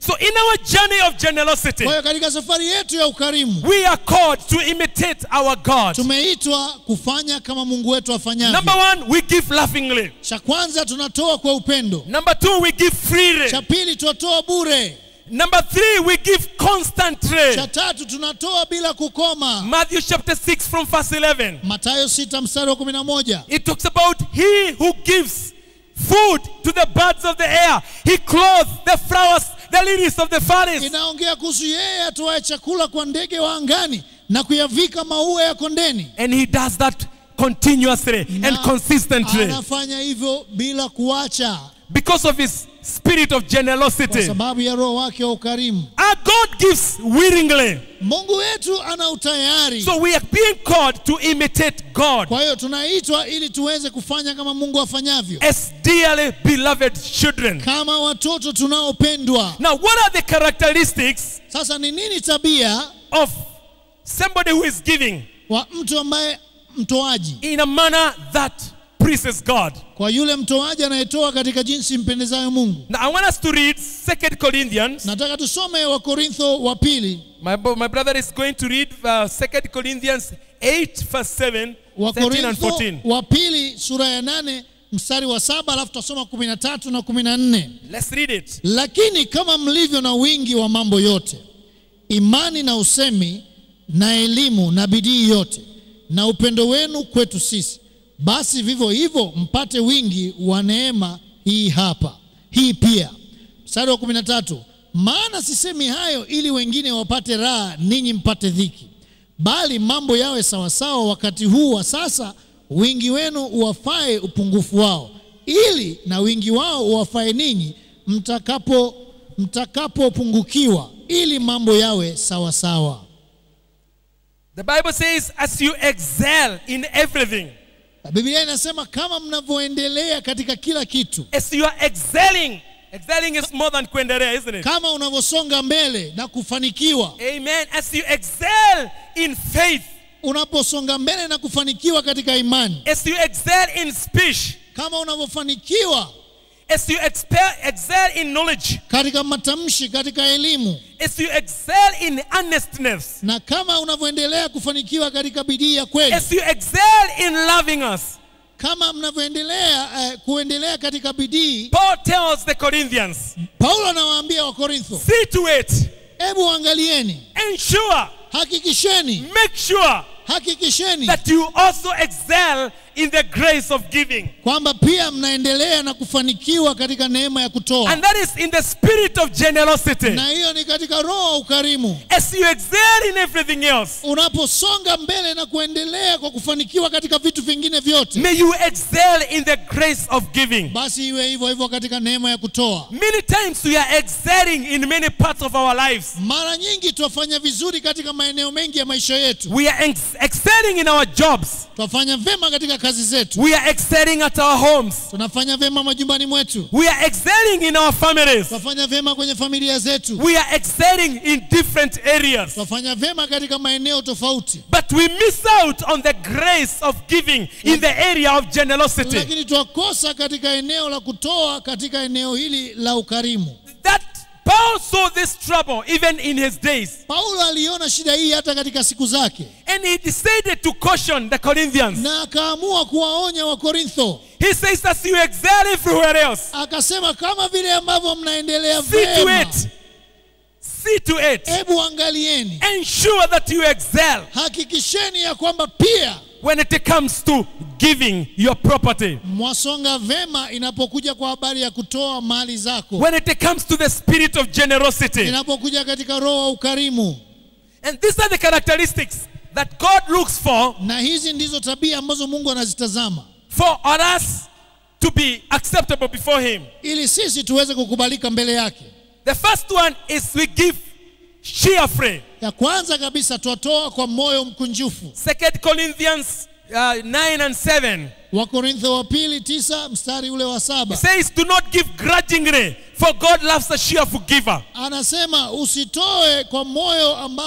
So in our journey of generosity, kwa hiyo katika safari yetu ya ukarimu we are called to imitate our God. tumeitwa kufanya kama mungu wetu afanyavyo Number one, we give laughingly. cha kwanza tunatoa kwa upendo Number two, we give freely. cha pili tunatoa bure Number three, we give constantly. cha tatu tunatoa bila kukoma Matthew chapter 6 from verse 11. matayo 6 mstari wa 11 It talks about he who gives food to the birds of the air. He clothes the flowers, the lilies of the valleys. inaongea kuhusu yeye atoaye chakula kwa ndege wa angani na kuyavika maua ya kondeni And he does that continuously and Na consistently anafanya hivyo bila kuacha because of his spirit of kwa generosity. sababu ya roho wake wa ukarimu Our God gives willingly. mungu wetu ana utayari So we are being called to imitate God kwa hiyo tunaitwa ili tuweze kufanya kama mungu afanyavyo as dearly beloved children. kama watoto tunaopendwa Now, what are the characteristics sasa ni nini tabia of somebody who is giving wa mtu ambaye mtoaji in a manner that pleases God? kwa yule mtoaji anayetoa katika jinsi mpendezayo mungu Now, I want us to read 2 Corinthians. nataka tusome wakorintho wa pili My, bo- my brother is going to read uh, 2 Corinthians 8, verse 7, 13 and wakorintho 14. wa pili sura ya nane mstari wa saba alafu tutasoma kumi na tatu na kumi na nne Let's read it. lakini kama mlivyo na wingi wa mambo yote imani na usemi na elimu na bidii yote na upendo wenu kwetu sisi basi vivyo hivyo mpate wingi wa neema hii hapa hii pia mstari wa kumi na tatu maana sisemi hayo ili wengine wapate raha ninyi mpate dhiki bali mambo yawe sawasawa wakati huu wa sasa wingi wenu uwafae upungufu wao ili na wingi wao uwafae ninyi mtakapo mtakapopungukiwa ili mambo yawe sawasawa The Bible says, as you excel in everything, biblia inasema kama mnavyoendelea katika kila kitu as you are excelling, excelling is more than kuendelea, isn't it? kama unavyosonga mbele na kufanikiwa Amen. As you excel in faith, unaposonga mbele na kufanikiwa katika imani as you excel in speech, kama unavyofanikiwa as you expe- excel in knowledge, katika matamshi katika elimu as you excel in honestness, na kama unavyoendelea kufanikiwa katika bidii ya kweli as you excel in loving us. kama mnavyoendelea eh, kuendelea katika bidii Paul tells the Corinthians, paulo anawaambia wakorintho see to it, hebu angalieni ensure, hakikisheni make sure hakikisheni that you also excel in the grace of giving. kwamba pia mnaendelea na kufanikiwa katika neema ya kutoa And that is in the spirit of generosity. na hiyo ni katika roho wa ukarimu As you excel in everything else, unaposonga mbele na kuendelea kwa kufanikiwa katika vitu vingine vyote may you excel in the grace of giving. basi iwe hivyo hivyo katika neema ya kutoa Many times we are excelling in many parts of our lives. mara nyingi twafanya vizuri katika maeneo mengi ya maisha yetu We are ex- excelling in our jobs. twafanya vema katika kazi zetu We are excelling at our homes. tunafanya vema majumbani mwetu We are excelling in our families. twafanya vema kwenye familia zetu We are excelling in different areas. twafanya vema katika maeneo tofauti But we miss out on the grace of giving in the area of generosity. lakini twakosa katika eneo la kutoa katika eneo hili la ukarimu That Paul saw this trouble even in his days. paulo aliona shida hii hata katika siku zake And he decided to caution the Corinthians. na akaamua kuwaonya wakorintho He says, as you excel everywhere else, akasema kama vile ambavyo mnaendelea see to vema it. See to it. hebu angalieni Ensure that you excel hakikisheni ya kwamba pia when it comes to giving your property. mwasonga vema inapokuja kwa habari ya kutoa mali zako When it comes to the spirit of generosity. inapokuja katika roho wa ukarimu And these are the characteristics that God looks for na hizi ndizo tabia ambazo mungu anazitazama for us to be acceptable before Him. ili sisi tuweze kukubalika mbele yake The first one is we give cheerfully. ya kwanza kabisa twatoa kwa moyo mkunjufu Second Corinthians uh, 9 and 7 wakorintho wa pili tisa mstari ule wa saba says, Do not give grudgingly, for God loves a cheerful giver. anasema usitoe kwa moyo ambao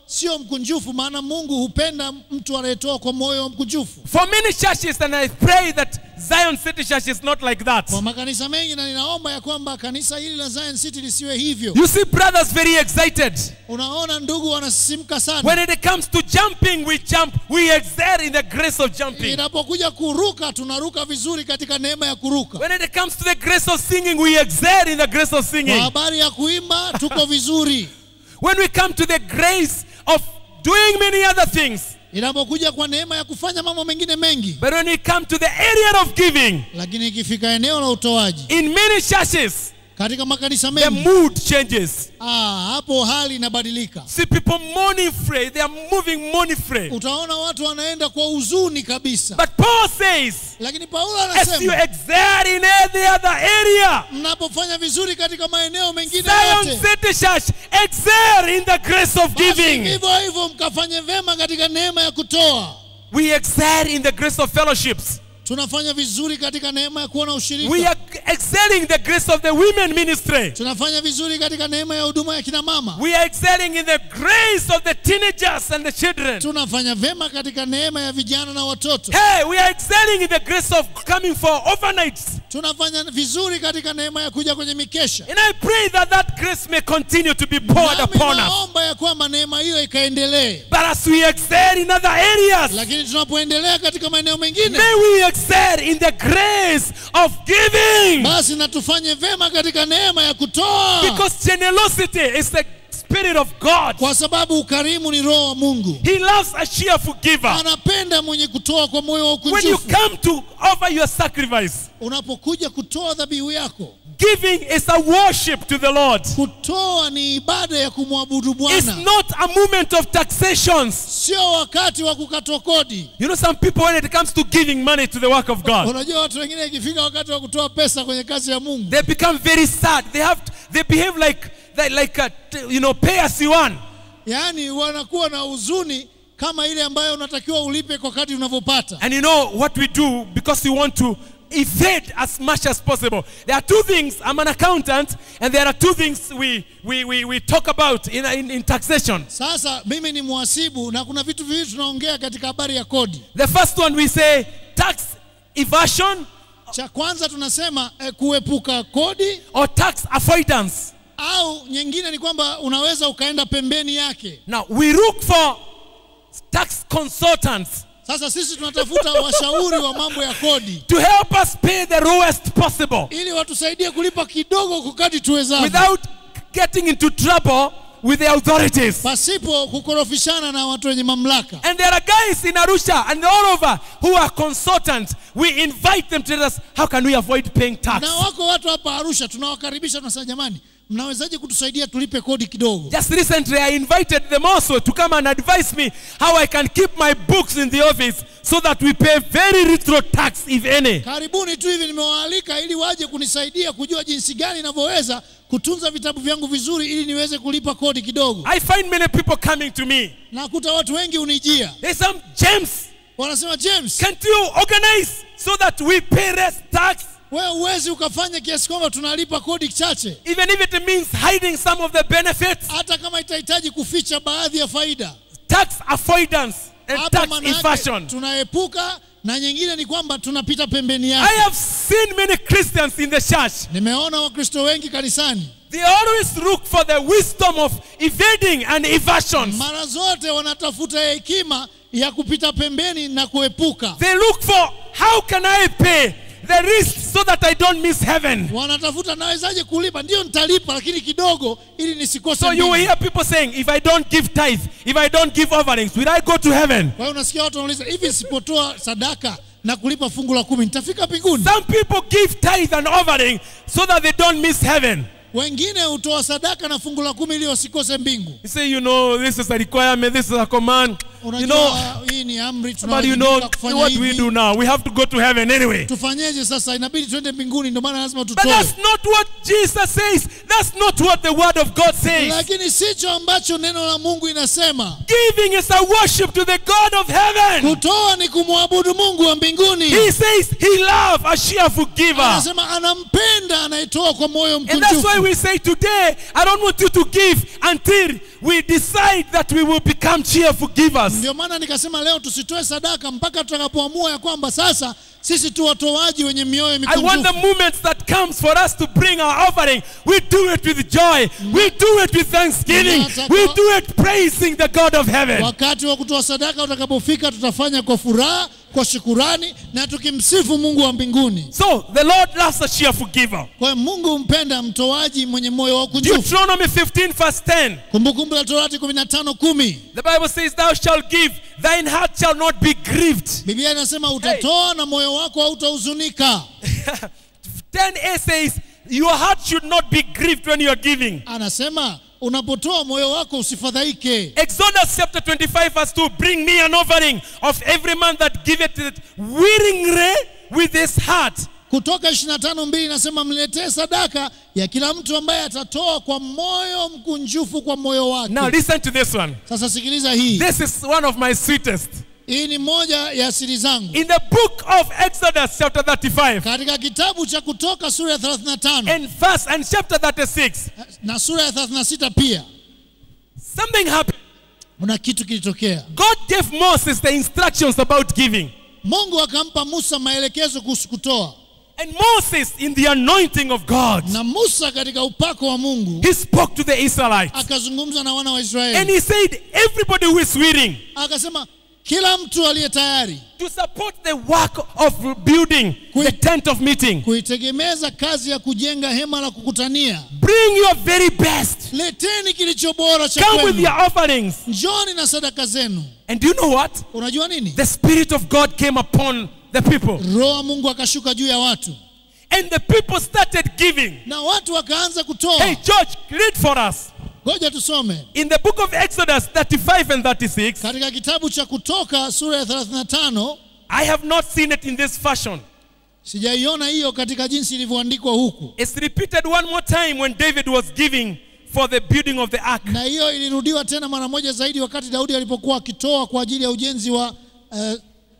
sio mkunjufu, maana Mungu hupenda mtu anayetoa kwa moyo mkunjufu. For many churches, and I pray that Zion City Church is not like that. Kwa makanisa mengi, na ninaomba ya kwamba kanisa hili la Zion City lisiwe hivyo. You see brothers very excited. Unaona ndugu wanasisimka sana, When it comes to jumping, we jump. We excel in the grace of jumping. inapokuja kuruka tunaruka vizuri katika neema ya kuruka. When it comes to the grace of singing, we excel in the grace of Kwa singing. habari ya kuimba tuko vizuri. When we come to the grace of doing many other things, Inapokuja kwa neema ya kufanya mambo mengine mengi, but when we come to the area of giving, lakini ikifika eneo la utoaji in many churches, katika makanisa the mengi, mood changes. ah, hapo hali inabadilika. See people mourning free, they are moving mourning free. Utaona watu wanaenda kwa huzuni kabisa, But Paul says, lakini Paulo as you anasema excel in every other area, mnapofanya vizuri katika maeneo mengine Zion yote, City Church, excel in the grace of basi giving. vivyo hivyo mkafanye vema katika neema ya kutoa. We excel in the grace of fellowships. Tunafanya vizuri katika neema ya kuwa na We ushirika. are excelling the grace of the women ministry. Tunafanya vizuri katika neema ya huduma ya kina mama. We are excelling in the grace of the teenagers and the children. Tunafanya vema katika neema ya vijana na watoto. Hey, we are excelling in the grace of coming for overnights. Tunafanya vizuri katika neema ya kuja kwenye mikesha. And I pray that that grace may continue to be poured Nami upon us. naomba ya kwamba neema hiyo ikaendelee, But as we excel in other areas, lakini tunapoendelea katika maeneo mengine, may we excel in the grace of giving. basi na tufanye vema katika neema ya kutoa, Because generosity is the Spirit of God. kwa sababu ukarimu ni roho wa Mungu. He loves a cheerful giver. Anapenda mwenye kutoa kwa moyo wa When you ukunjufu. come to offer your sacrifice, Unapokuja kutoa dhabihu yako, giving is a worship to the Lord. kutoa ni ibada ya kumwabudu It's Bwana, not a moment of taxations. sio wakati wa kukatwa kodi. You know, some people, when it comes to giving money to the work of God, Unajua watu wengine ikifika wakati wa kutoa pesa kwenye kazi ya Mungu, they become very sad. They have, they behave like, they, like a, you know, pay as you want. yaani wanakuwa na huzuni kama ile ambayo unatakiwa ulipe kwa kadri unavyopata. And you know what we do because we want to evade as much as possible. There are two things. I'm an accountant, and there are two things we, we, we, we talk about in, in, in taxation. Sasa mimi ni mhasibu na kuna vitu viwili tunaongea katika habari ya kodi. The first one we say tax evasion Cha kwanza tunasema eh, kuepuka kodi, or tax avoidance. au nyingine ni kwamba unaweza ukaenda pembeni yake. Now we look for tax consultants Sasa sisi tunatafuta washauri wa mambo ya kodi to help us pay the lowest possible ili watusaidie kulipa kidogo kwa kadri tuwezavyo, without getting into trouble with the authorities. pasipo kukorofishana na watu wenye mamlaka. And there are guys in Arusha and all over who are consultants. We invite them to tell us how can we avoid paying tax. Na wako watu hapa Arusha tunawakaribisha, tunasema jamani, mnawezaje kutusaidia tulipe kodi kidogo? Just recently, I invited them also to come and advise me how I can keep my books in the office so that we pay very little tax, if any. Karibuni tu hivi nimewaalika ili waje kunisaidia kujua jinsi gani ninavyoweza kutunza vitabu vyangu vizuri ili niweze kulipa kodi kidogo. I find many people coming to me. Nakuta watu wengi unijia There's some James. wanasema, James, Can't you organize so that we pay less tax, wewe uwezi ukafanya kiasi kwamba tunalipa kodi chache, even if it means hiding some of the benefits, hata kama itahitaji kuficha baadhi ya faida. tax avoidance, and Hapa tax maana yake evasion. tunaepuka, na nyingine ni kwamba tunapita pembeni I yake. have seen many Christians in the church. Nimeona Wakristo wengi kanisani They always look for the wisdom of evading and evasions. mara zote wanatafuta hekima ya kupita pembeni na kuepuka. They look for how can I pay the risk so that I don't miss heaven. Wanatafuta nawezaje kulipa, ndio nitalipa, lakini kidogo, ili nisikose So you will mbingu. hear people saying, if I don't give tithe, if I don't give offerings, will I go to heaven? Kwa hiyo unasikia watu wanauliza hivi, nisipotoa sadaka na kulipa fungu la kumi nitafika mbinguni? Some people give tithe and offering so that they don't miss heaven. Wengine hutoa sadaka na fungu la kumi ili wasikose mbingu. You say, you know, this is a requirement, this is a command. You Unajua know, hii ni amri, but you know, tunawajibika kufanya what we hivi. do now, we have to go to heaven anyway. Tufanyeje sasa? Inabidi tuende mbinguni, ndio maana lazima But tutoe. that's not what Jesus says. That's not what the word of God says. Lakini sicho ambacho neno la Mungu inasema. Giving is a worship to the God of heaven. Kutoa ni kumwabudu Mungu wa mbinguni. He says he loves a cheerful giver. Anasema anampenda anayetoa kwa moyo And that's why why we say today, I don't want you to give until we decide that we will become cheerful givers. Ndio maana nikasema leo tusitoe sadaka mpaka tutakapoamua ya kwamba sasa sisi tu watoaji wenye mioyo I want the mikunjufu. moments that comes for us to bring our offering. We do it with joy. We do it with thanksgiving. Nataka- We do it praising the God of heaven. Wakati wa kutoa sadaka utakapofika, tutafanya kwa furaha, kwa shukurani na tukimsifu Mungu wa mbinguni. So the Lord loves a cheerful giver. Kwa hiyo Mungu humpenda mtoaji mwenye moyo wa ukunjufu. Deuteronomy 15 verse 10. Kumbukumbu la Torati 15 kumi. The Bible says, Thou shalt give, thine heart shall not be grieved. Biblia inasema utatoa na moyo wako hautahuzunika. 10a says, Your heart should not be grieved when you are giving. Anasema unapotoa moyo wako usifadhaike. Exodus chapter 25 verse 2 Bring me an offering of every man that giveth it willingly with his heart. Kutoka 25 mbili inasema mletee sadaka ya kila mtu ambaye atatoa kwa moyo mkunjufu kwa moyo wake. Now listen to this one. Sasa sikiliza hii. This is one of my sweetest. Hii ni moja ya siri zangu. In the book of Exodus chapter 35 Katika kitabu cha Kutoka sura ya 35 and verse and chapter 36, na sura ya 36 pia something happened. kuna kitu kilitokea. God gave Moses the instructions about giving. Mungu akampa Musa maelekezo kuhusu kutoa, And Moses, in the anointing of God, na Musa katika upako wa Mungu he spoke to the Israelites. akazungumza na wana wa And Israeli, he said, Everybody who is willing akasema kila mtu aliye tayari to support the work of building the tent of meeting, kuitegemeza kazi ya kujenga hema la kukutania, bring your very best. leteni kilicho bora cha Come with kwenu, your offerings. njoni na sadaka zenu. And do you know what? Unajua nini? The Spirit of God came upon the people. Roho wa Mungu akashuka juu ya watu And the people started giving. na watu wakaanza kutoa. Hey, George, read for us. Ngoja tusome In the book of Exodus 35 and 36, katika kitabu cha Kutoka sura ya 35. I have not seen it in this fashion. Sijaiona hiyo katika jinsi ilivyoandikwa huku, It's repeated one more time when David was giving for the building of the ark. na hiyo ilirudiwa tena mara moja zaidi wakati Daudi alipokuwa akitoa kwa ajili ya ujenzi wa eh,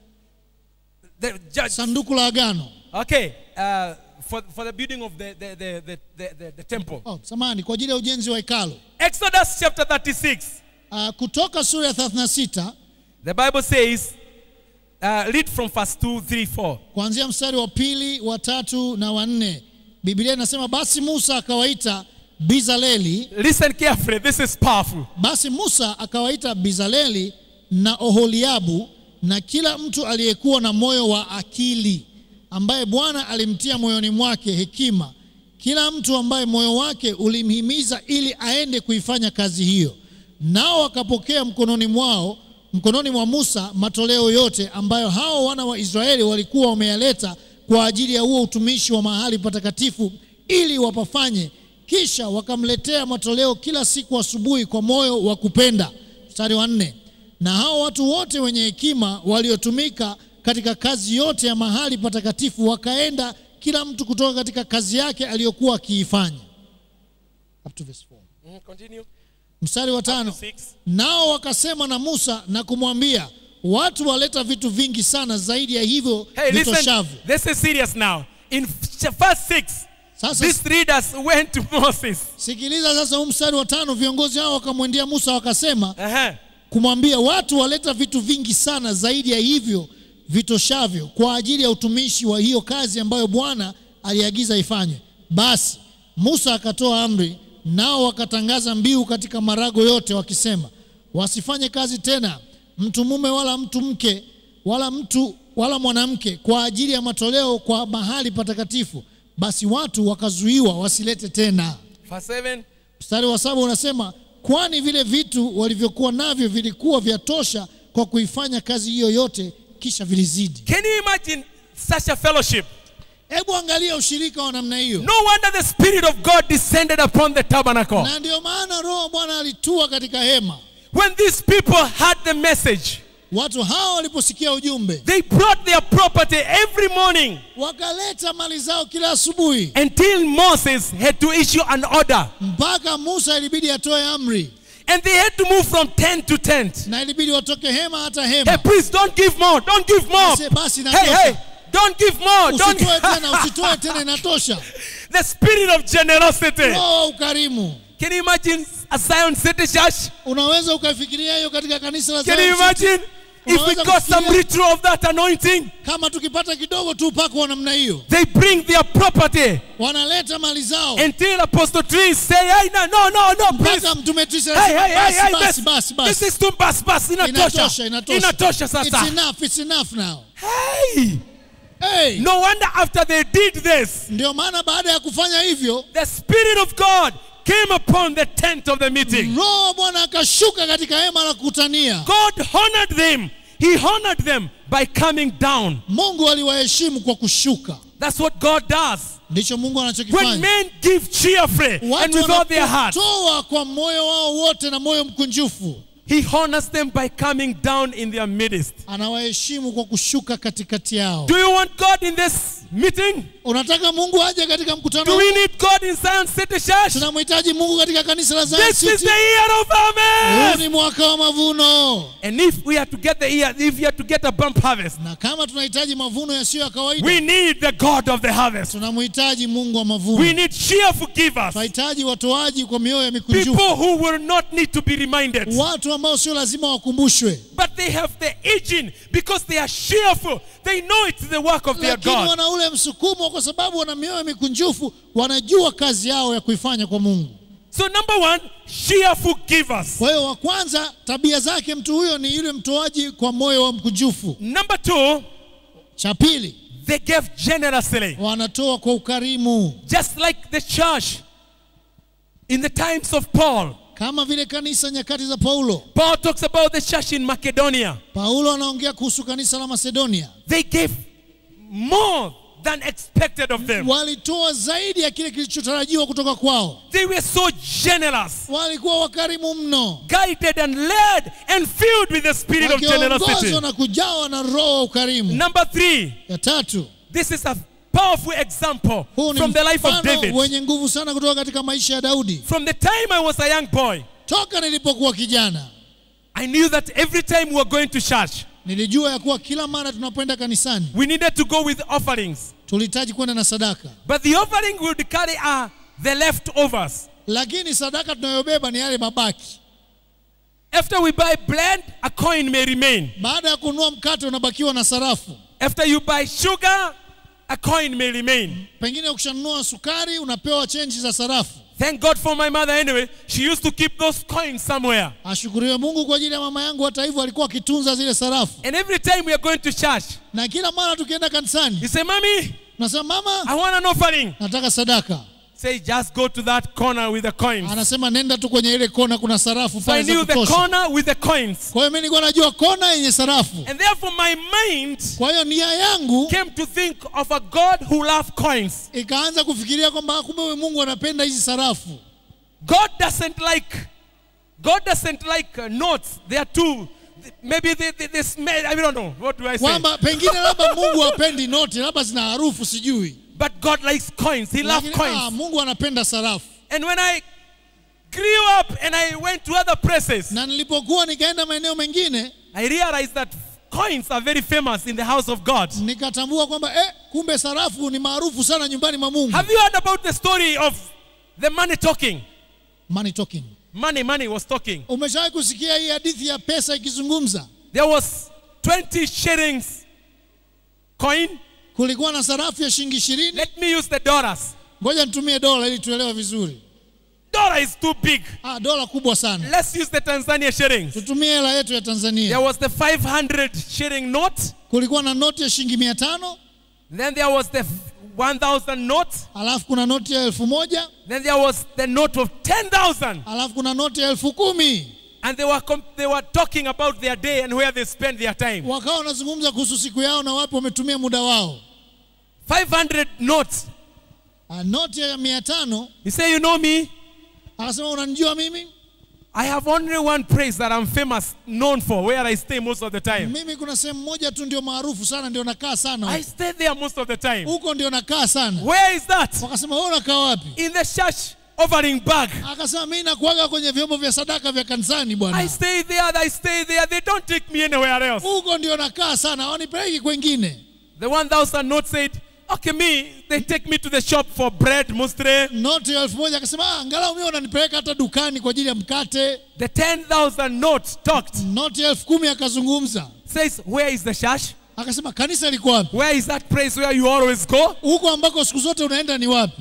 The judge, sanduku la agano. okay, uh, for, for the building of the, the, the, the, the, the, the temple. Oh, samani, kwa ajili ya ujenzi wa hekalu. Exodus chapter 36, Uh, kutoka sura ya 36 the Bible says, uh, read from verse 2, 3, 4. kuanzia mstari wa pili, wa tatu na wa nne. Biblia inasema basi Musa akawaita Bizaleli, Listen carefully, this is powerful. basi Musa akawaita Bizaleli na Oholiabu na kila mtu aliyekuwa na moyo wa akili, ambaye Bwana alimtia moyoni mwake hekima, kila mtu ambaye moyo wake ulimhimiza ili aende kuifanya kazi hiyo. Nao wakapokea mkononi mwao mkononi mwa Musa matoleo yote ambayo hao wana wa Israeli walikuwa wameyaleta kwa ajili ya huo utumishi wa mahali patakatifu ili wapafanye. Kisha wakamletea matoleo kila siku asubuhi kwa moyo wa kupenda. Mstari wa nne. Na hao watu wote wenye hekima waliotumika katika kazi yote ya mahali patakatifu wakaenda kila mtu kutoka katika kazi yake aliyokuwa akiifanya. Up to verse four. Mm, Continue. Mstari wa tano. Six. Nao wakasema na Musa na kumwambia, watu waleta vitu vingi sana zaidi ya hivyo Hey, listen, vitoshavyo. this is serious now. In f- verse 6, Sasa these readers went to Moses. sikiliza sasa, huu mstari wa tano, viongozi hao wakamwendea Musa wakasema Uh-huh. kumwambia, watu waleta vitu vingi sana zaidi ya hivyo vitoshavyo kwa ajili ya utumishi wa hiyo kazi ambayo Bwana aliagiza ifanywe. Basi Musa akatoa amri, nao wakatangaza mbiu katika marago yote wakisema, wasifanye kazi tena mtu mume wala mtu mke wala mtu wala mwanamke kwa ajili ya matoleo kwa mahali patakatifu. Basi watu wakazuiwa wasilete tena. Verse 7. Mstari wa saba unasema kwani vile vitu walivyokuwa navyo vilikuwa vya tosha kwa kuifanya kazi hiyo yote, kisha vilizidi. Can you imagine such a fellowship? Hebu angalia ushirika wa namna hiyo, No wonder the Spirit of God descended upon the tabernacle. na ndio maana Roho wa Bwana alitua katika hema. When these people had the message, Watu hao waliposikia ujumbe, they brought their property every morning wakaleta mali zao kila asubuhi, until Moses had to issue an order. mpaka Musa ilibidi atoe amri, And they had to move from tent to tent. na ilibidi watoke hema hata Hey, hema. please don't give more. Don't give more. Basi, basi Hey, natosha. hey, Don't give more. Don't usitoe tena usitoe tena inatosha the spirit of generosity. roho wa ukarimu Can you imagine a Zion City Church? unaweza ukaifikiria hiyo katika kanisa la Can Zion you City? imagine if we Unaweza got some kufikiria- ritual of that anointing? kama tukipata kidogo tu upako wa namna hiyo They bring their property wanaleta mali zao until Apostle Trees say, hey, no, no, no, no, please. mpaka mtume Tisa Hey, hey, anasema, hey, hey, basi this, basi basi this basi is too bas, bas, inatosha. inatosha inatosha Inatosha it's sasa. enough it's enough now Hey, hey no wonder after they did this, ndio maana baada ya kufanya hivyo the Spirit of God came upon the tent of the meeting. roho wa bwana akashuka katika hema la kukutania God honored them. He honored them by coming down. mungu aliwaheshimu kwa kushuka That's what God does. ndicho mungu When anachokifanya men give cheerfully and watu with all their heart, wanapotoa kwa moyo wao wote na moyo mkunjufu He honors them by coming down in their midst. anawaheshimu kwa kushuka katikati yao Do you want God in this meeting? unataka mungu aje katika mkutano Do huu we need God in Zion City Church? tunamhitaji mungu katika kanisa la Zion This is City. the year of huu harvest. ni mwaka wa mavuno And if we are to get the year, if we are to get a bump harvest, na kama tunahitaji mavuno yasiyo ya kawaida we need the God of the harvest. tunamhitaji mungu wa We mavuno need cheerful givers. tunahitaji watoaji kwa mioyo ya mikunjufu People who will not need to be reminded. watu ambao sio lazima wakumbushwe But they have the aging because they are cheerful. They know it's the work of their lakini God. wana ule msukumo kwa sababu wana mioyo mikunjufu wanajua kazi yao ya kuifanya kwa mungu So number one, cheerful givers. kwa hiyo wa kwanza tabia zake mtu huyo ni yule mtoaji kwa moyo wa mkunjufu Number two, cha pili they gave generously. wanatoa kwa ukarimu Just like the church in the times of Paul. kama vile kanisa nyakati za paulo Paul talks about the church in Macedonia. paulo anaongea kuhusu kanisa la macedonia They gave more than expected of them. walitoa zaidi ya kile kilichotarajiwa kutoka kwao They were so generous, walikuwa wakarimu mno guided and led and filled with the spirit of wakiongozwa generosity. na kujawa na roho wa ukarimu Number three, ya tatu this is a powerful example huu ni from the life of mfano David. wenye nguvu sana kutoka katika maisha ya daudi From the time I was a young boy, toka nilipokuwa kijana I knew that every time we were going to church, nilijua ya kuwa kila mara tunapoenda kanisani we needed to go with offerings. tulihitaji kwenda na sadaka But the offering would carry uh, the leftovers. lakini sadaka tunayobeba ni yale mabaki After we buy bread, a coin may remain. baada ya kununua mkate unabakiwa na sarafu After you buy sugar, a coin may remain. pengine ukishanunua sukari unapewa chenji za sarafu Thank God for my mother anyway. She used to keep those coins somewhere. ashukuriwe mungu kwa ajili ya mama yangu hata hivyo alikuwa akitunza zile sarafu And every time we are going to church, na kila mara tukienda kanisani you say, Mommy, nasema mama I want an offering. nataka sadaka Say, just go to that corner with the coins. anasema nenda tu kwenye ile kona kuna sarafu So I pale za knew the kutosha corner with the coins. kwa hiyo mi nilikuwa najua kona yenye sarafu And therefore, my mind kwa hiyo nia yangu came to think of a God who loves coins. ikaanza kufikiria kwamba kumbe huyu mungu anapenda hizi sarafu God doesn't like, God doesn't like uh, notes. They are too, maybe they, they, they smell, I don't know. What do I say? kwamba pengine labda mungu hapendi noti labda zina harufu sijui But God likes coins. He loves Lakini, ah, coins. mungu anapenda sarafu And when I grew up and I went to other places, na nilipokuwa nikaenda maeneo mengine I realized that coins are very famous in the house of God. nikatambua kwamba eh, kumbe sarafu ni maarufu sana nyumbani mwa mungu Have you heard about the story of the money talking? money talking Money, money was talking. umeshawahi kusikia hii hadithi ya pesa ikizungumza There was 20 shillings coin. kulikuwa na sarafu ya shilingi ishirini Let me use the dollars. ngoja nitumie dola ili tuelewe vizuri Dollar is too big. ah, dola kubwa sana Let's use the Tanzania shillings. tutumie hela yetu ya There tanzania was the 500 shilling note. kulikuwa na noti ya shilingi mia tano Then there was the 1000 note. alafu kuna noti ya elfu moja Then there was the note of 10,000. alafu kuna noti ya elfu kumi And they were, com- they were talking about their day and where they spend their time. wakawa wanazungumza kuhusu siku yao na wapi wametumia muda wao 500 notes. ah, noti ya mia tano You say, you know me? akasema unanijua mimi I have only one place that I'm famous, known for, where I stay most of the time. mimi kuna sehemu moja tu ndio maarufu sana ndio nakaa sana I huko. stay there most of the time. huko ndio nakaa sana Where is that? wakasema wewe unakaa wapi In the church offering bag. akasema mimi nakuaga kwenye vyombo vya sadaka vya kanisani I bwana stay there, I stay there. They don't take me anywhere else. huko ndio nakaa sana hawanipeleki kwengine The 1,000 note said, okay, me, they take me to the shop for bread, mustre. noti ya elfu moja akasema "Ah, angalau mimi wananipeleka hata dukani kwa ajili ya mkate The 10,000 note talked, noti ya elfu kumi akazungumza says, where is the shash? akasema kanisa liko wapi Where is that place where you always go? huko ambako siku zote unaenda ni wapi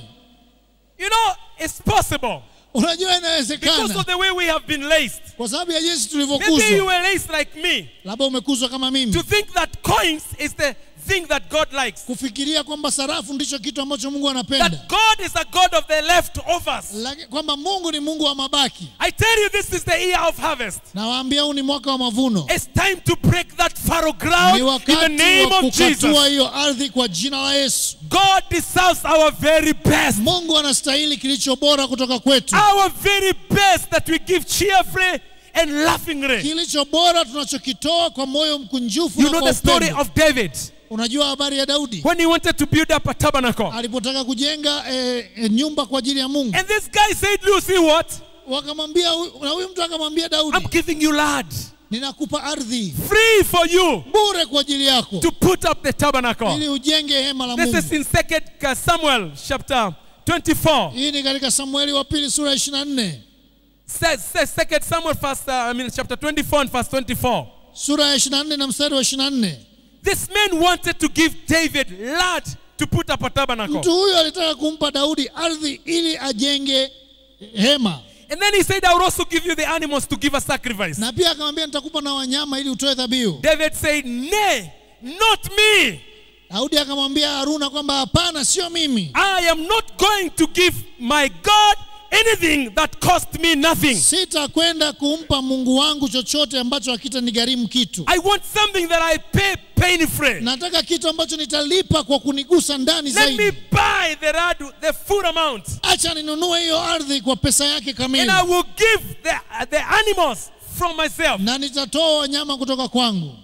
You know, it's possible unajua because inawezekana of the way we have been raised. kwa sababu ya jinsi Maybe you tulivyokuzwa were raised like me labda umekuzwa kama to mimi think that coins is the thing that God likes. kufikiria kwamba sarafu ndicho kitu ambacho mungu anapenda That God is a God of the leftovers. Laki- kwamba mungu ni mungu wa mabaki I tell you, this is the year of harvest. nawaambia huu ni mwaka wa mavuno It's time to break that fallow ground ni in the wakati name wa of kukatua Jesus. hiyo ardhi kwa jina la yesu God deserves our very best. mungu anastahili kilicho bora kutoka kwetu Our very best that we give cheerfully and laughingly. kilicho bora tunachokitoa kwa moyo mkunjufu You na know kwa the story upendo of David unajua habari ya daudi when he wanted to build up a tabernacle. alipotaka kujenga eh, eh, nyumba kwa ajili ya mungu And this guy said, You see what? wakamwambia huyu- na huyu mtu akamwambia I'm daudi giving you land ninakupa ardhi free for you bure kwa ajili yako to put up the tabernacle. ili ujenge hema la This mungu is in Second Samuel chapter 24. hii ni katika samueli wa pili sura ya 24 Says, says Second Samuel first, uh, I mean chapter 24 and verse 24. sura ya 24 na mstari wa 24 This man wanted to give David land to put up a tabernacle. mtu huyu alitaka kumpa daudi ardhi ili ajenge hema And then he said, I will also give you the animals to give a sacrifice. na pia akamwambia nitakupa na wanyama ili utoe dhabihu David said, Nay, not me. daudi akamwambia haruna kwamba hapana sio mimi I am not going to give my God anything that cost me nothing. sitakwenda kumpa mungu wangu chochote ambacho hakitanigharimu kitu I want something that I pay pain free. nataka kitu ambacho nitalipa kwa kunigusa ndani Let me zaidi buy the, rad- the full amount. acha ninunue hiyo ardhi kwa pesa yake And kamili I will give the, the animals from myself. na nitatoa wanyama kutoka kwangu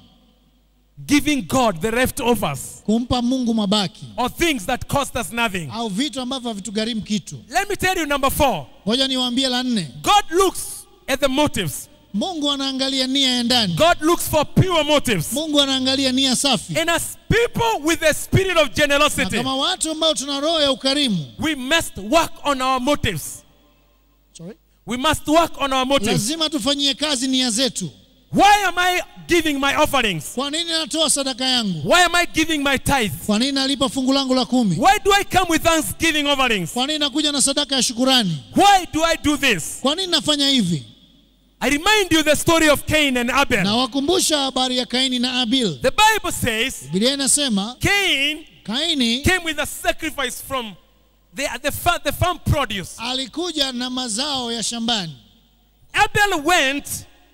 Giving God the leftovers kumpa mungu mabaki or things that cost us nothing. au vitu ambavyo havitugharimu kitu Let me tell you, number four. ngoja niwaambie la nne God looks at the motives. mungu anaangalia nia ya ndani God looks for pure motives. mungu anaangalia nia safi And as people with a spirit of na generosity, kama watu ambao tuna roho ya ukarimu we must work on our motives. Sorry? We must work on our motives. lazima tufanyie kazi nia zetu Why am I giving my offerings? kwa nini natoa sadaka yangu Why am I giving my tithe? kwa nini nalipa fungu langu la kumi Why do I come with thanksgiving offerings? kwa nini nakuja na sadaka ya shukurani Why do I do this? kwa nini nafanya hivi I remind you the story of Cain and Abel. na wakumbusha habari ya kaini na abil The Bible says bibilia inasema Cain kaini came with a sacrifice from the, the, fa- the farm produce. alikuja na mazao ya shambani Abel went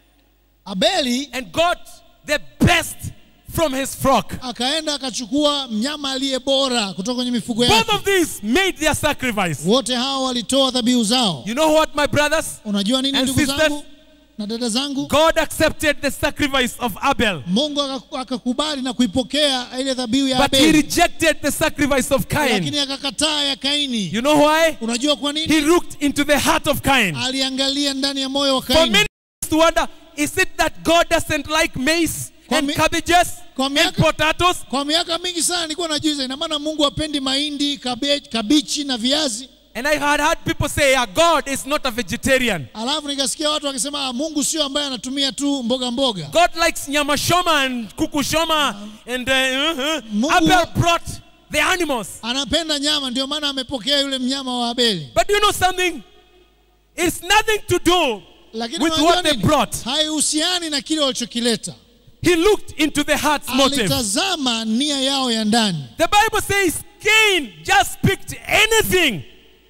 abeli and got the best from his flock. akaenda akachukua mnyama aliye bora kutoka kwenye mifugo Both yake of these made their sacrifice. wote hao walitoa dhabihu zao You know what, my brothers? unajua nini And ndugu sisters? zangu na dada zangu God accepted the sacrifice of Abel, mungu aka- akakubali na kuipokea ile dhabihu ya but he abeli rejected the sacrifice of Cain. lakini akakataa ya kaini You know why? unajua kwa nini He looked into the heart of Cain. aliangalia ndani ya moyo wa For kaini many to wonder, is it that God doesn't like maize Kwa and mi- cabbages kwa and miaka- potatoes? kwa miaka mingi sana nilikuwa najuiza ina maana mungu apendi mahindi kabe, kabichi na viazi And I had heard people say, yeah, God is not a vegetarian. alafu nikasikia watu wakisema "Ah, mungu sio ambaye anatumia tu mboga mboga God likes nyama shoma and kuku shoma. And uh, uh-huh. Mungu- Abel brought the animals. anapenda nyama ndio maana amepokea yule mnyama wa abeli But you know something? It's nothing to do lakini with unajua what they nini? brought. haihusiani na kile walichokileta He looked into the heart's motive. alitazama nia yao ya ndani The Bible says Cain just picked anything.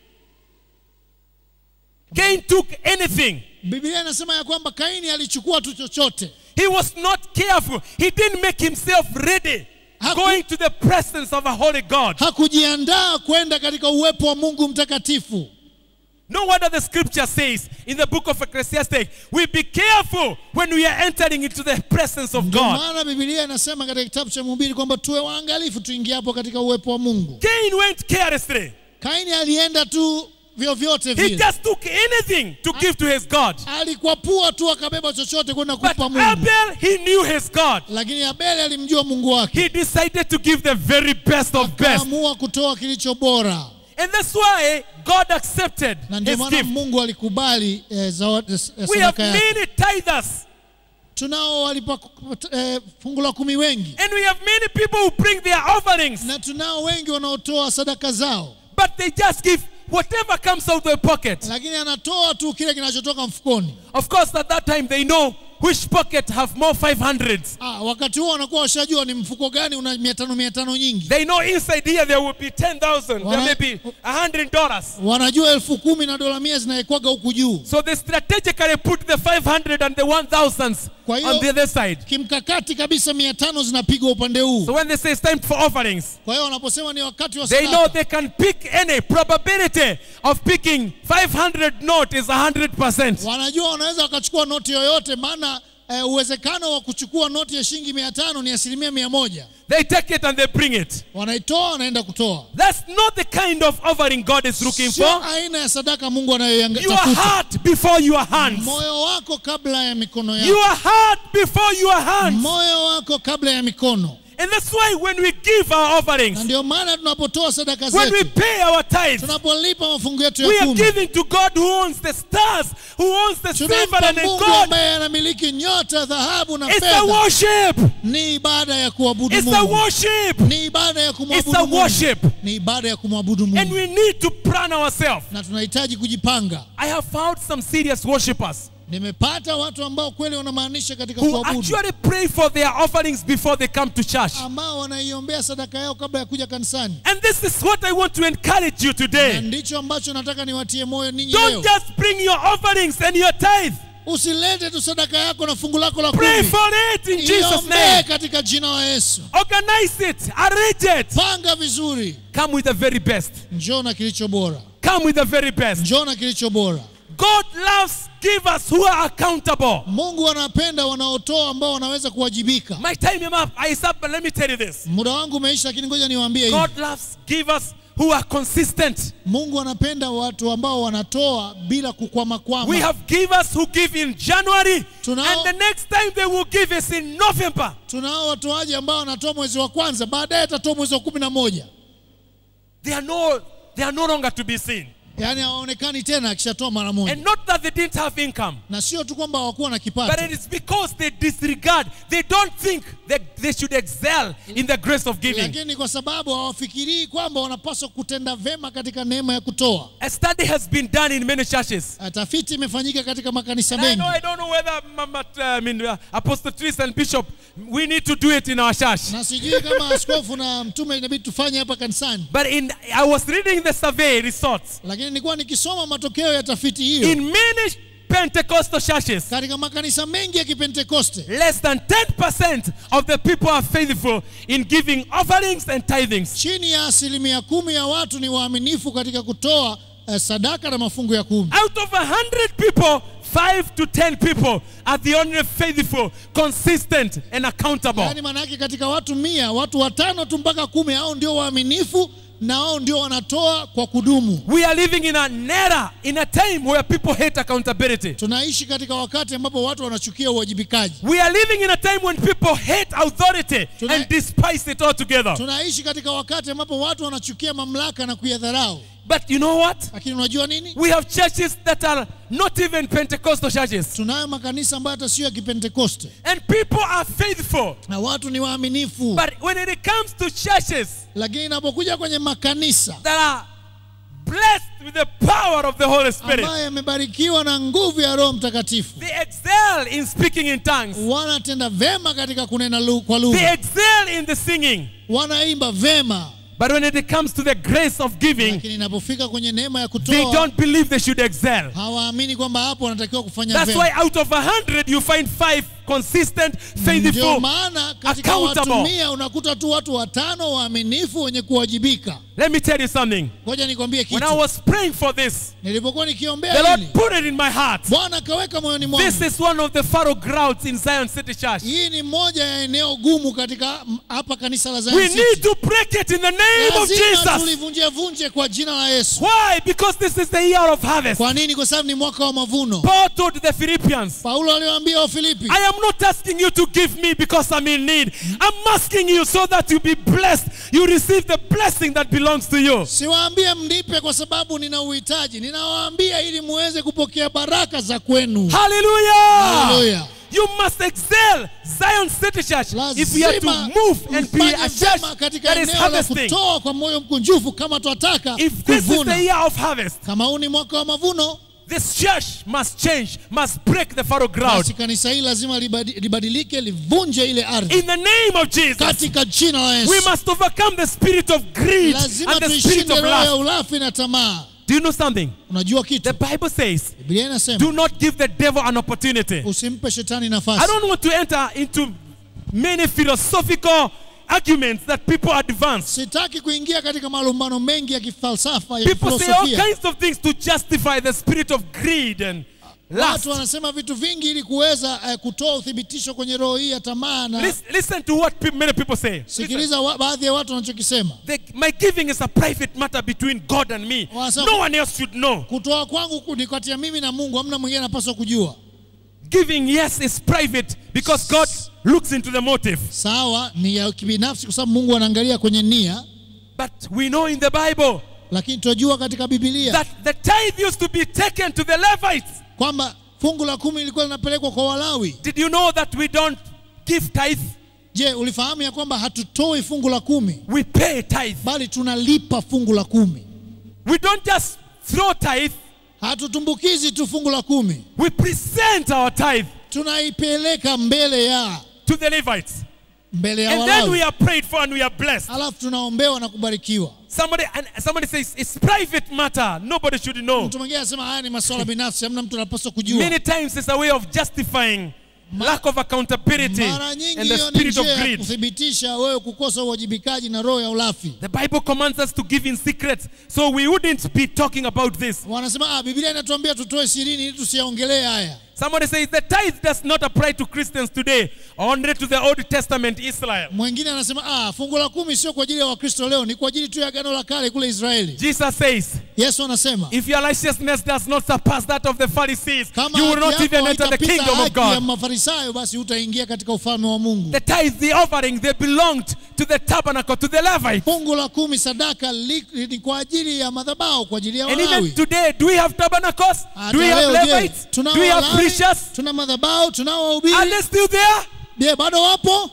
Cain took anything. biblia inasema ya kwamba kaini alichukua tu chochote He was not careful. He didn't make himself ready Haku- going to the presence of a holy God. hakujiandaa kwenda katika uwepo wa mungu mtakatifu No wonder the scripture says in the book of Ecclesiastes, we be careful when we are entering into the presence of ndio God. maana biblia inasema katika kitabu cha mhubiri kwamba tuwe waangalifu tuingiapo katika uwepo wa mungu Cain went carelessly. kaini alienda tu vyovyote He vile just took anything to give to his God. alikwapua tu akabeba chochote kwenda But kumpa mungu Abel, he knew his God. lakini abeli alimjua mungu wake He decided to give the very best of best. akaamua kutoa kilicho bora And that's why God accepted na ndio his maana gift. mungu alikubali eh, zawadi- eh, We have sadaka yake many tithers tunao walipa eh, fungu la kumi wengi and we have many people who bring their offerings, na tunao wengi wanaotoa sadaka zao but they just give whatever comes out of their pocket. lakini anatoa tu kile kinachotoka mfukoni Of course, at that time they know which pocket have more 500s. ah, wakati huo wanakuwa washajua ni mfuko gani una mia tano mia tano nyingi They know inside here there will be 10,000, there Wana- may be $100. wanajua elfu kumi na dola mia zinawekwaga huku juu So they strategically put the 500 and the 1,000s Kwa hiyo- on the other side. kimkakati kabisa mia tano zinapigwa upande huu So when they say it's time for offerings, kwa hiyo wanaposema ni wakati wa they know sadaka they can pick any probability of picking 500 note is 100%. wanajua wanaweza wakachukua noti yoyote maana eh, uwezekano wa kuchukua noti ya shilingi mia tano ni asilimia mia moja They take it and they bring it. wanaitoa wanaenda kutoa That's not the kind of offering God is looking sio for. aina ya sadaka mungu Your anayotafuta heart before your hands. moyo wako kabla ya mikono yako Your heart before your hands. moyo wako kabla ya mikono And that's why when we give our na offerings, ndio maana tunapotoa sadaka when we zetu pay our tithes, tunapolipa mafungu yetu we ya are kumi giving to God who owns the stars, who owns the silver tunampa and the mungu gold. ambaye anamiliki nyota dhahabu na It's a fedha worship. ni ibada ya kuabudu It's a mungu worship. ni ibada ya It's kumwabudu a mungu worship. ni ibada ya kumwabudu And mungu we need to plan ourselves. na tunahitaji kujipanga I have found some serious worshippers nimepata watu ambao kweli wanamaanisha katika who kuabudu actually pray for their offerings before they come to church. ambao wanaiombea sadaka yao kabla ya kuja kanisani And this is what I want to encourage you na today. ndicho ambacho nataka niwatie moyo ninyi Don't leo just bring your offerings and your tithe. usilete tu sadaka yako na fungu lako la Pray kumi for it in Jesus' iombee name. katika jina la yesu Organize it. Arrange it. panga vizuri Come with the very best. njoo na kilicho bora Come with the very best. njoo na kilicho bora God loves givers who are accountable. mungu anapenda wanaotoa ambao wanaweza kuwajibika My time is up. I is up, but let me tell you this. muda wangu umeisha lakini ngoja niwaambie hivi God loves givers who are consistent. mungu anapenda watu ambao wanatoa bila We kukwamakwama have givers who give in January, Tunao- and the next time they will give is in November. tunao watoaji ambao wanatoa mwezi wa kwanza baadaye atatoa mwezi wa kumi na moja They are no, they are no longer to be seen. yaani hawaonekani tena akishatoa mara moja And not that they didn't have income, na sio tu kwamba hawakuwa na but kipato it is because they disregard. They don't think that they should excel in the grace of giving. lakini kwa sababu hawafikirii kwamba wanapaswa kutenda vema katika neema ya kutoa A study has been done in many churches. tafiti imefanyika katika makanisa And I mengi know I don't know whether Mama, uh, I mean, uh, Apostle Tris and Bishop, we need to do it in our church. na sijui kama askofu na mtume inabidi tufanye hapa kanisani But in I was reading the survey results lakini nilikuwa nikisoma matokeo ya tafiti hiyo in many Pentecostal churches. katika makanisa mengi ya kipentekoste Less than 10% of the people are faithful in giving offerings and tithings. chini ya asilimia kumi ya watu ni waaminifu katika kutoa eh, sadaka na mafungu ya kumi Out of 100 people, 5 to 10 people are the only faithful, consistent, and accountable. yaani maana yake katika watu mia watu watano tu mpaka kumi hao ndio waaminifu na hao ndio wanatoa kwa kudumu We are living in an era, in a time where people hate accountability. tunaishi katika wakati ambapo watu wanachukia uwajibikaji We are living in a time when people hate authority Tuna- and despise it altogether. tunaishi katika wakati ambapo watu wanachukia mamlaka na kuyadharau But you know what? lakini unajua nini We have churches that are not even Pentecostal churches. tunayo makanisa ambayo hata sio ya kipentekoste And people are faithful. na watu ni waaminifu But when it comes to churches lakini inapokuja kwenye makanisa that are blessed with the power of the Holy Spirit, ambayo yamebarikiwa na nguvu ya roho mtakatifu they excel in speaking in tongues. wanatenda vema katika kunena lu- kwa They lugha excel in the singing. wanaimba vema But when it comes to the grace of giving, lakini inapofika kwenye neema ya they kutoa don't believe they should excel. hawaamini kwamba hapo wanatakiwa kufanya That's why vema out of a hundred you find five consistent, ndio faithful. maana katika watu accountable. mia unakuta tu watu watano waaminifu wenye kuwajibika Let me tell you something. ngoja nikwambie When I kitu was praying for this, nilipokuwa the nikiombea Lord hili put it in my heart. bwana akaweka moyoni This mwangu is one of the furrow grounds in Zion City Church. hii ni moja ya eneo gumu katika m- hapa kanisa la We Zion need City. to break it in the name name of lazima Jesus. tulivunje vunje kwa jina la Yesu. Why? Because this is the year of harvest. Kwa nini? Kwa sababu ni mwaka wa mavuno. Paul told the Philippians, Paulo aliwaambia Wafilipi, I am not asking you to give me because I'm in need. I'm asking you so that you be blessed. You receive the blessing that belongs to you. siwaambie mnipe kwa sababu nina uhitaji, ninawaambia ili muweze kupokea baraka za kwenu. Hallelujah. Haleluya. You must excel Zion City Church if we are to Lazima move and be mfanye a church vyema katika that is eneo la harvesting. kutoa kwa moyo mkunjufu kama twataka If this is the kuvuna. year of harvest, Kama huu ni mwaka wa mavuno, this church must change, must break the fallow ground. basi kanisa hili lazima libadi- libadilike, livunje ile ardhi In the name of Jesus, katika jina la Yesu. we must overcome the spirit of greed Lazima and the spirit tuishinde of roho ya lust. ulafi na tamaa. Do you know something? Unajua The kitu? Bible says, Biblia inasema do not give the devil an opportunity. usimpe shetani I nafasi. don't want to enter into many philosophical arguments that people advance. Sitaki kuingia katika malumbano mengi ya kifalsafa ya People say all filosofia. kinds of things to justify the spirit of greed and lust. Watu wanasema vitu vingi ili kuweza eh, kutoa uthibitisho kwenye roho hii ya tamaa na Listen, listen to what pe- many people say. Listen. sikiliza wa, baadhi ya watu wanachokisema. The, my giving is a private matter between God and me. Wanasema- No one else should know. Kutoa kwangu ku- ni kati ya mimi na Mungu, hamna mwingine anapaswa kujua. Giving, yes, is private because God looks into the motive. Sawa, ni ya kibinafsi kwa sababu Mungu anaangalia kwenye nia, But we know in the Bible lakini tunajua katika Biblia that the tithe used to be taken to the Levites. kwamba fungu la kumi lilikuwa linapelekwa kwa Walawi. Did you know that we don't give tithe? Je, ulifahamu ya kwamba hatutoi fungu la kumi We pay tithe. bali tunalipa fungu la kumi? We don't just throw tithe, Hatutumbukizi tu fungu la kumi, we present our tithe tunaipeleka mbele ya to the Levites. mbele ya And then we Walawi, are prayed for and we are blessed. alafu tunaombewa na kubarikiwa. Somebody and somebody says it's private matter. Nobody should know. Mtu mwingine anasema haya ni masuala binafsi, hamna mtu anapaswa kujua. Many times it's a way of justifying lack of accountability Mara nyingi and the hiyo ni spirit of njia ya greed. kuthibitisha wewe kukosa uwajibikaji na roho ya ulafi. The Bible commands us to give in secret, so we wouldn't be talking about this. Wanasema ah, Biblia inatuambia tutoe sirini ili tusiyaongelee haya. Somebody says the tithe does not apply to Christians today, only to the Old Testament Israel. Mwingine anasema ah, fungu la kumi sio kwa ajili ya Wakristo leo, ni kwa ajili tu ya agano la kale kule Israeli. Jesus says, Yesu anasema if your righteousness does not surpass that of the Pharisees, kama you will not haki even yako enter the haitapita kingdom of haki ya God. Mafarisayo, basi hutaingia katika ufalme wa Mungu. The tithe, the offering, they belonged to the tabernacle, to the Levites. Fungu la kumi sadaka li, ni kwa ajili ya madhabahu, kwa ajili ya And even Walawi. today, do we have tabernacles? Hata Do we have leo, je, Levites? tunao Do we have Walawi? preachers? Tuna madhabahu, tunao Are wahubiri. they still there? Je, bado wapo?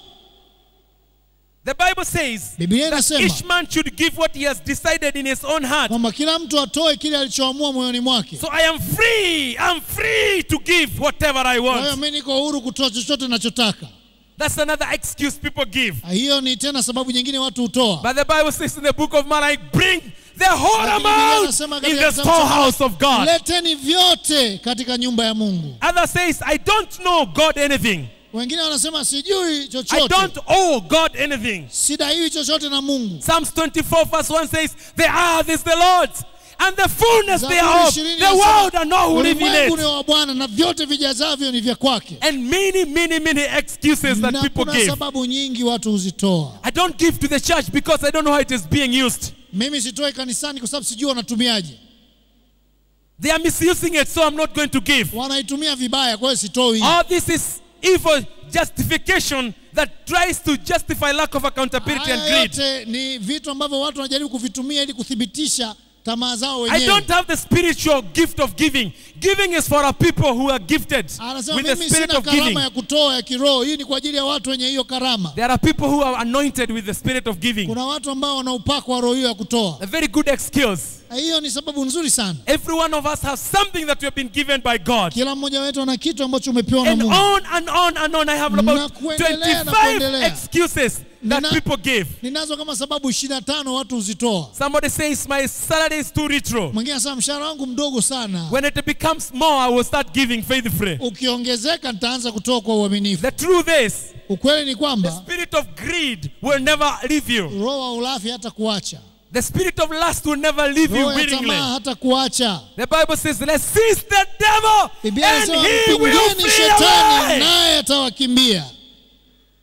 The Bible says Biblia inasema each man should give what he has decided in his own heart. kwamba kila mtu atoe kile alichoamua moyoni mwake. So I am free. I'm free to give whatever I Kwa hiyo want. mimi niko huru kutoa chochote ninachotaka. That's another excuse people give. Hiyo ni tena sababu nyingine watu hutoa. But the Bible says in the book of Malachi, bring the whole Lakini Biblia amount inasema in katika the kitabu cha storehouse of God. Leteni vyote katika nyumba ya Mungu. Other says, I don't know God anything. Wengine wanasema sijui I chochote, don't owe God anything. sidaiwi chochote na Mungu. Psalms 24 verse 1 says, The earth is the Lord's and the fullness Zaburi thereof, ishirini the inasema, world and all who live in ulimwengu ni it. wa Bwana na vyote vijazavyo ni vya kwake. And many, many, many excuses that Na people kuna give. sababu nyingi watu huzitoa. I don't give to the church because I don't know how it is being used. Mimi sitoi kanisani kwa sababu sijui wanatumiaje. They are misusing it, so I'm not going to give. Wanaitumia vibaya, kwa hiyo sitoi. All this is evil justification that tries to justify lack of accountability and Haya greed. yote ni vitu ambavyo watu wanajaribu kuvitumia ili kuthibitisha tamaa zao I wenyewe. don't have the spiritual gift of giving. Giving is for a people who are gifted Anasema with the mimi spirit sina of giving. karama ya kutoa ya kiroho. Hii ni kwa ajili ya watu wenye hiyo karama. There are people who are anointed with the spirit of giving. Kuna watu ambao wana upako wa roho hiyo ya kutoa. A very good excuse. Hiyo ni sababu nzuri sana. Every one of us has something that we have been given by God. Kila mmoja wetu ana kitu ambacho umepewa na And Mungu. on and on and on. I have Na about kuendelea na 25 kuendelea. excuses that Nina- people give. Ninazo kama sababu 25 watu huzitoa. Somebody says my salary is too retro. Mwingine anasema mshahara wangu mdogo sana, When it becomes more, I will start giving faithfully. ukiongezeka nitaanza kutoa kwa uaminifu. The truth is, Ukweli ni the kwamba spirit of greed will never leave you. roho wa ulafi hata kuacha, The spirit of lust will never leave you roho ya willingly. tamaa hata kuacha. The Bible says, let's seize the devil Biblia and inasema he will mpingeni flee shetani away. naye atawakimbia.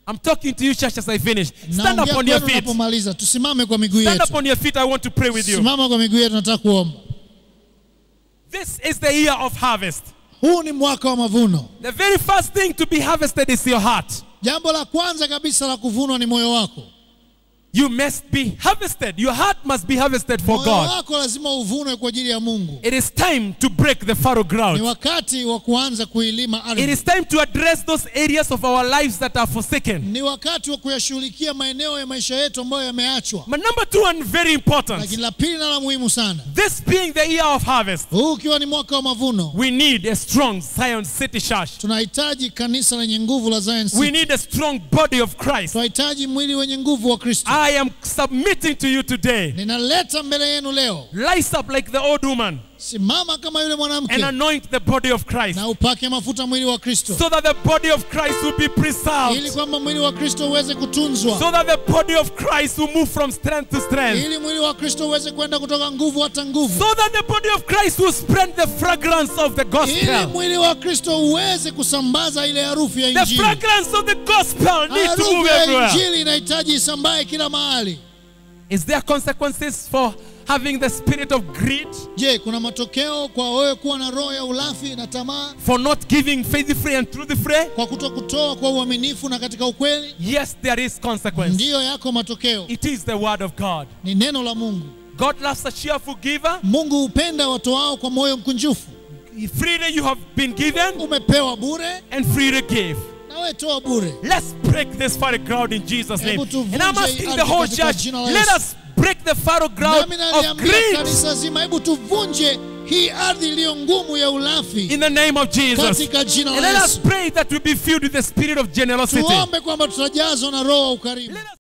I'm talking to you, church, as I finish. Stand up naongea on your kwenu feet. unapomaliza tusimame kwa miguu Stand up yetu on your feet. I want to pray with you. simama kwa miguu yetu nataka kuomba This is the year of harvest. huu ni mwaka wa mavuno The very first thing to be harvested is your heart. jambo la kwanza kabisa la kuvunwa ni moyo wako You must be harvested. Your heart must be harvested for moyo God. wako lazima uvunwe kwa ajili ya mungu It is time to break the fallow ni ground. wakati wa kuanza kuilima It ardhi is time to address those areas of our lives that are forsaken. ni wakati wa kuyashughulikia maeneo ya maisha yetu ambayo yameachwa But number two, and very important, lakini la pili na la muhimu sana this being the year of harvest, huu ukiwa ni mwaka wa mavuno we need a strong Zion City church. tunahitaji kanisa lenye nguvu la Zion We City. need a strong body of Christ. tunahitaji mwili wenye nguvu wa kristo I am submitting to you today. ninaleta mbele yenu leo Rise up like the old woman simama kama yule and mwanamke anoint the body of Christ na upake mafuta mwili wa kristo so that the body of Christ will be ili preserved, kwamba mwili wa kristo uweze kutunzwa so that the body of Christ will move from strength to strength, ili mwili wa kristo uweze kwenda kutoka nguvu hata nguvu so that the body of Christ will spread the fragrance of the ili gospel. mwili wa kristo uweze kusambaza ile harufu ya The injili fragrance of the gospel needs to harufu move ya everywhere. injili inahitaji isambae kila mahali Is there consequences for having the spirit of greed, je kuna matokeo kwa wewe kuwa na roho ya ulafi na tamaa for not giving faithfully and truly free? kwa kuto kutoa kwa uaminifu na katika ukweli Yes, there is consequence. ndiyo yako matokeo It is the word of God. ni neno la mungu God loves a cheerful giver. mungu hupenda watoao kwa moyo mkunjufu Freely you have been given umepewa bure and freely give. na wewe toa bure Let's break this fallow ground in Jesus' name. Hebu tuvunje And I'm asking the whole katika church, jina la let Yesu. us break the fallow ground nami of naliambia greed kanisa zima hebu tuvunje hii ardhi iliyo ngumu ya ulafi in the name of Jesus. katika jina And la let us yesu pray that we be filled with the spirit of generosity. tuombe kwamba tutajazwa na roho wa ukarimu Let us